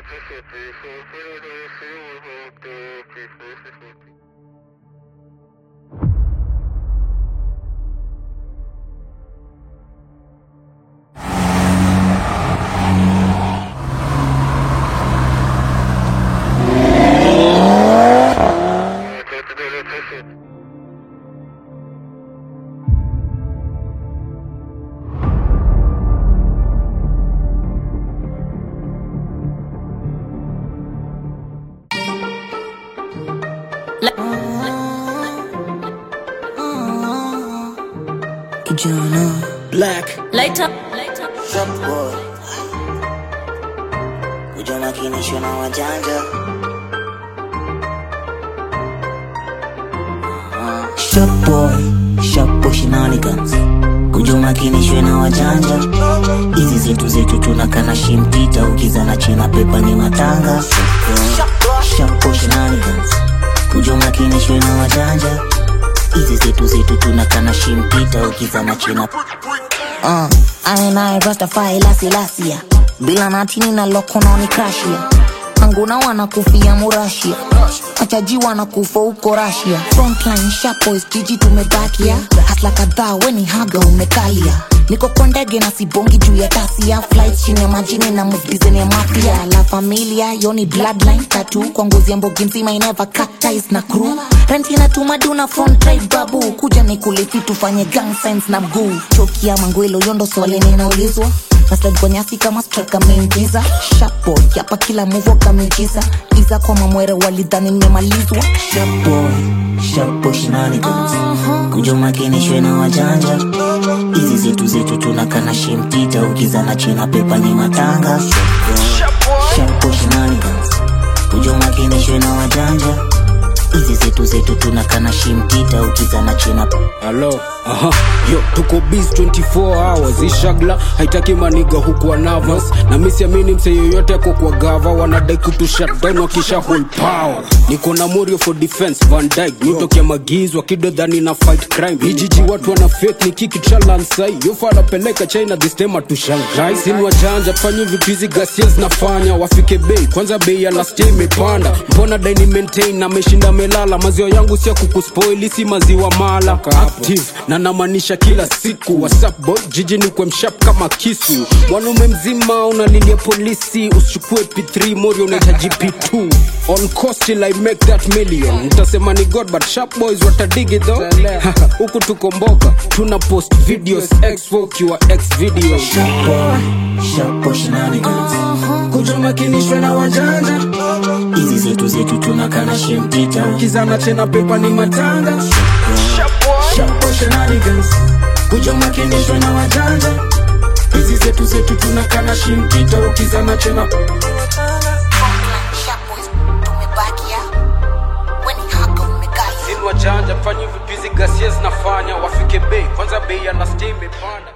Kijana Black. Later. Shop boy Ujana kinishwa na wajanja Shop boy Shop boy shenanigans Kujuma kinishwe na wajanja Hizi zetu zetu tunakana shimtita Ukizana chena pepa ni matanga Shop boy shenanigans Kujuma kinishwe na wajanja Hizi zetu zetu tunakana shimpita Ukizana chena Uh, I and I Rastafari lasi lasia bila natini na lokononi krashia anguna wanakufia murashia machaji wanakufa huko rasia frontline sharpboys jiji tumebakia hasla kadhaa weni haga umekalia niko kwa ndege na sibongi juu ya tasia flight chini ya majini na mubizeni ya mafia la familia yoni bloodline tatu kwa ngozi ya mbogi nzima ineva cut ties na crew renti na tumaduna front drive babu kuja ni kulifi tufanye gang signs na mguu choki ya mangwelo yondo swali ninaulizwa naslide kwa nyasi kama striker ameingiza shapo yapa kila move kameigiza iza kwa mamwere walidhani nimemalizwa shapo shapo shenanigans kujuma kinishwe na wajanja hizi zetu zetu tunakana shimtita ukizana chena pepa ni matanga shapo shenanigans kujuma kinishwe na wajanja hizi zetu zetu tunakana shimtita ukizana chena Hello. Aha. Yo, tuko biz 24 hours ishagla haitaki maniga hukuwa nervous na mi siamini mse yoyote ako kwa gava wanadai kutu shutdown wakisha hold power niko na morio for defense van dyke nitokea magizwa kidodhani na fight crime hijiji watu wana faith ni kiki chalansai yofa anapeleka china this time atushangai sini wajanja fanye vitu hizi gasia zinafanya wafike bei kwanza bei ya last year imepanda mbona daini maintain ameshinda melala maziwa yangu sia kukuspoili si maziwa mala active na namaanisha kila siku whatsapp boy jiji ni kwa mshap kama kisu mwanaume mzima unalilia polisi usichukue p3 mori unahitaji p2 on cost till i make that million mtasema ni god but sharp boys watadigi tho huku tukomboka tuna post videos x ukiwa x video shapo shapo shenanigans kujumakinishwe na wajanja hizi zetu zetu tunakana shimtita kizana tena pepa ni matanga shapo shenanigans kujumakinishwe na wajanja hizi zetu zetu tunakana shimtita ukizana tena Sini wajanja fanye vipizi gasia zinafanya wafike bei kwanza bei ya last year imepanda